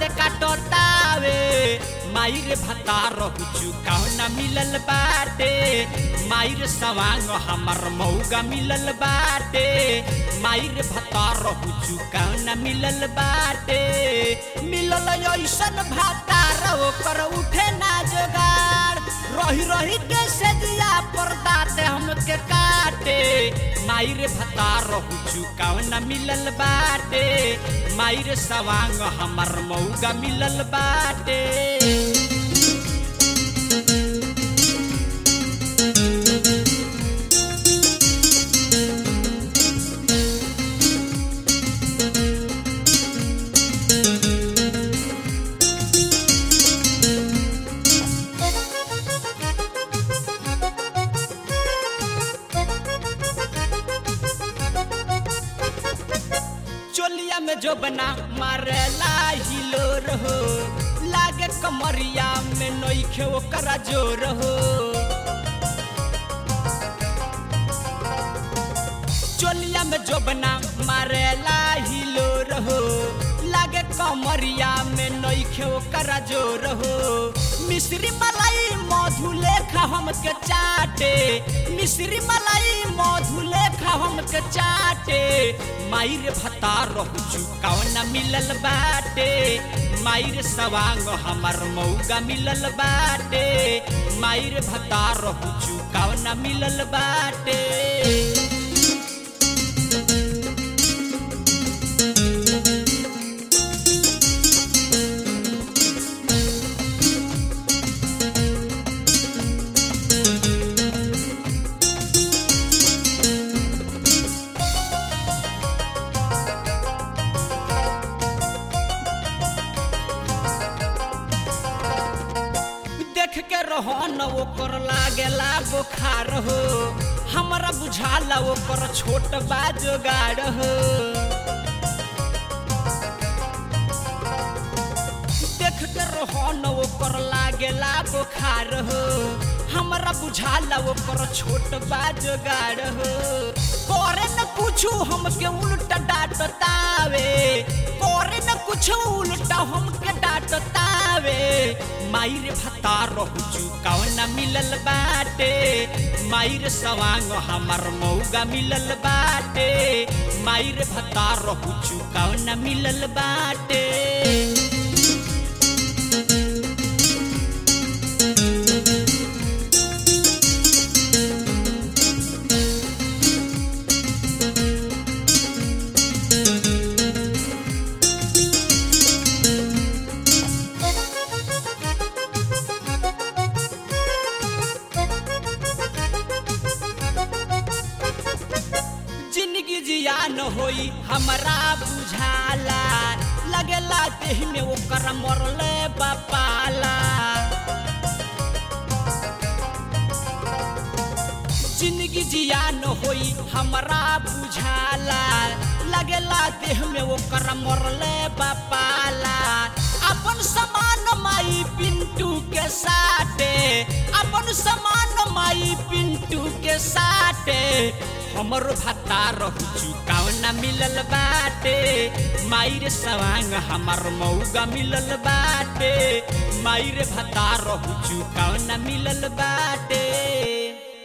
दाँत काटतावे मायर भतार चुकाव न मिलल बाटे मायर सवांग हमर मौगा मिलल बाटे मायर भतार चुकाव न मिलल बाटे मिलल ऐसन भतार ओकर उठे ना जोगार रही रही के सजिया पर दाते हमके काटे मायर भतार चुकाव न मिलल बाटे मायर सवांग हमर मौगा मिलल बाटे चोलिया में जो बना मारेला हिलो रहो लागे कमरिया में नोखे ओकरा जोर हो चोलिया में जो बना मारेला हिलो रहो लागे कमरिया में नोखे ओकरा जोर हो मिश्री मलाई मधु लेखा हमके चाटे मिश्री मलाई मधु लेखा हमके चाटे मायर भतार चुकाव न मिलल बाटे मायर सवांग हमर मौगा मिलल बाटे मायर भतार चुकाव न मिलल बाटे देख के रहो न ओकर लागेला बुखार हो हमरा बुझाला ओकर छोट बा जोगाड़ हो देख के रहो न ओकर लागेला बुखार हो हमरा बुझाला ओकर छोट बा जोगाड़ हो करे न कुछ हमके उल्टा डांटतावे करे न कुछ उल्टा हमके डांटतावे मायर भतार चुकाव न मिलल बाटे मायर सवांग हमर मौगा मिलल बाटे मायर भतार चुकाव न मिलल बाटे जिंदगी जिया न होई हमरा बुझाला लगेला देह में ओकर मरले बपाला जिंदगी जिया न होई हमरा बुझाला लगेला देह में ओकर मरले बपाला अपन समान माई पिंटू के साथे अपन समान माई पिंटू के साथे हमर भतार चुकाव न मिलल बाटे मायर सवांग हमर मौगा मिलल बाटे मायर भतार चुकाव न मिलल बाटे